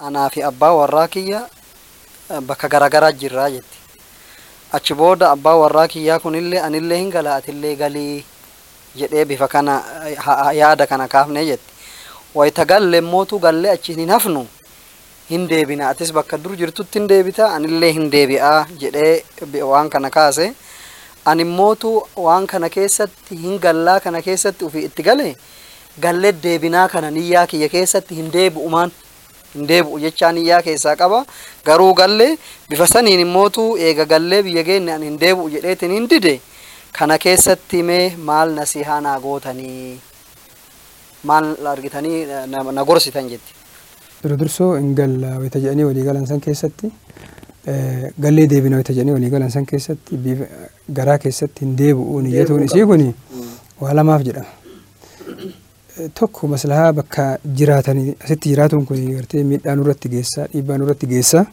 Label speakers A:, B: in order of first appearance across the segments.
A: anaa fi abbaa warraa kiyya bakka garaagaraa jirraa jetti. Achi booda abbaa warraa kiyyaa kunillee anillee hin gala atillee galii jedhee bifa kana yaada kana kaafne jetti. Wayita galle mootuu gallee achi hin hafnu hin deebina atis bakka dur jirtutti hin deebita anillee hin deebi'aa jedhee waan kana kaase. Ani mootuu waan kana keessatti hin gallaa kana keessatti ofii itti gale gallee deebinaa kana niyyaa kiyya keessatti hin deebi'umaan. hin deebi'u jechaa niyyaa keessaa qaba garuu gallee bifa saniin immootu eega gallee biyya geenne an hin deebi'u jedheetiin hin dide kana keessatti mee maal nasihaa naa gootanii maal argitanii na gorsitan jetti.
B: Dura dursoo hin galla wayita jedhanii walii galan san keessatti gallee deebina wayita jedhanii walii galan san keessatti garaa keessatti hin deebi'u niyyatuun isii kuni waa lamaaf jedhama. tokko maslahaa bakka jiraatanii asitti jiraatuun kun gartee miidhaa nurratti geessa dhiibbaa nurratti geessa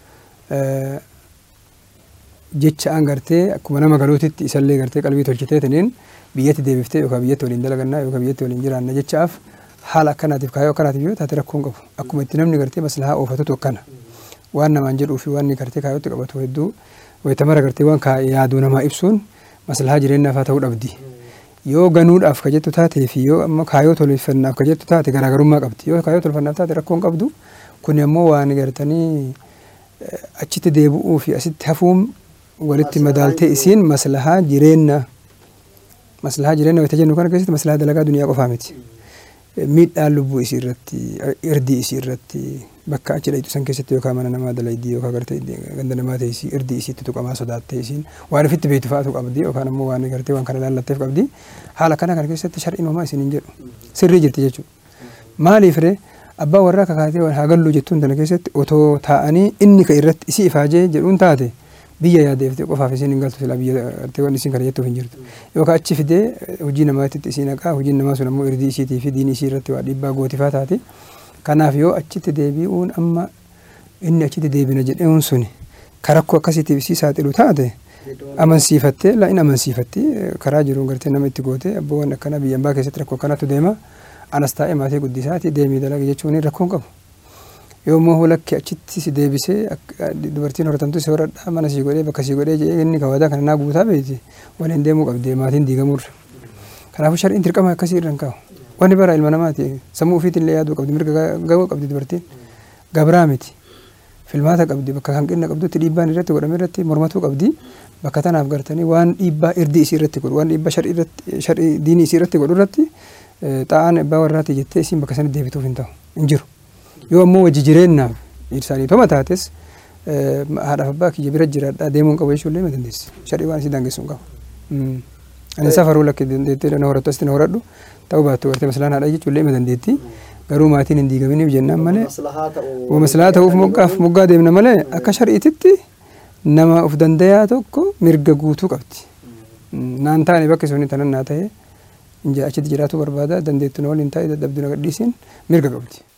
B: jecha an gartee akkuma nama galuutitti isallee gartee qalbii tolchiteetiniin biyyatti deebiftee yookaan biyyatti waliin dalagannaa yookaan biyyatti waliin jiraanna jechaaf haala akkanaatiif kaayoo akkanaatiif yoo taate rakkoon qabu akkuma itti namni gartee maslahaa oofatutu akkana waan namaan jedhuu fi waan gartee kaayootti qabatu hedduu wayitamara gartee waan yaaduu namaa ibsuun maslahaa jireenyaaf haa ta'uu dhabdi. yoo ganuudhaaf ka jettu taatee fi yoo amma kaayoo tolfannaaf ka jettu taate garaagarummaa qabdi yoo kaayoo tolfannaaf taate rakkoon qabdu kun ammoo waan gartanii achitti deebi'uu fi asitti hafuun walitti madaaltee isiin maslahaa jireenya maslahaa jireenya wayita jennu kana keessatti maslahaa dalagaa duniyaa qofaa miti miidhaan lubbuu isii irratti irdii isii irratti bakka achi dhayitu san keessatti yookaan mana namaa dalaydii yookaan gartee ganda namaa ta'e isii irdii isiitti tuqamaa sodaattee isiin waan ofitti beektu fa'aatu qabdi yookaan ammoo waan gartee waan kana laallatteef qabdi haala kana kana keessatti shar'iin homaa isin hin jedhu sirrii jirti jechuudha. Maaliif ree abbaa warraa kakaatee haa galluu jettuun tana keessatti otoo taa'anii inni ka irratti isii ifaajee jedhuun taate biyya yaadeeftee qofaaf isiin hin galtu silaa biyya gartee waan isiin kana jettuuf hin jirtu. Yookaan achi fidee hojii namaatti isiin haqaa hojiin namaa sun ammoo irdii isiitii fi diinii isii irratti waa dhiibbaa gootifaa taate. Kanaaf yoo achitti deebi'uun amma inni achitti deebina jedhuun suni karakkoo akkasiitiif isii saaxilu taate amansiifattee in amansiifatti karaa jiruun gartee nama itti goote abboowwan akkana biyya ambaa keessatti rakkoo akkanatu deema anas taa'ee maatii guddisaati deemii dalaga jechuun rakkoo qabu. Yoo immoo hulakki achitti si deebisee dubartiin horatamtu si horadhaa mana sii godhee bakka sii godhee jedhee inni kawadaa kana naa guutaa beeti waliin deemuu qabdi maatiin diigamurra. Kanaafuu shar'iin dirqama akkasii irra hin kaa'u. Wanni bara ilma namaati sammuu ofiitillee yaaduu qabdi mirga gahuu qabdi dubartiin gabraa miti filmaata qabdi bakka hanqina qabdutti dhiibbaan irratti godhame irratti mormatuu qabdi bakka tanaaf gartanii waan dhiibbaa irdii isii irratti godhu waan dhiibbaa shar'ii irratti shar'ii diinii isii irratti godhu irratti xaa'aan abbaa warraati jettee isiin bakka sanatti deebituuf hin ta'u hin jiru yoo ammoo wajji jireenyaaf isaanii toma taates haadhaaf abbaa kiyya bira jiraadhaa deemuun qabu jechuullee ma dandeessi shar'ii waan isii daangessu hin qabu. Ani safaruu lakki dandeettee na horattu asitti na horadhu ta'uu baattu gartee maslaan haadha jechuullee ma dandeetti. Garuu maatiin hin diigaminiif jennaan malee maslahaa ta'uuf moggaaf moggaa deemna malee akka shar'iititti nama of dandayaa tokko mirga guutuu qabdi. Naan taane bakki suni tanan naa ta'e achitti jiraachuu barbaada dandeettu na waliin taa'e dadhabdu na gadhiisiin mirga qabdi.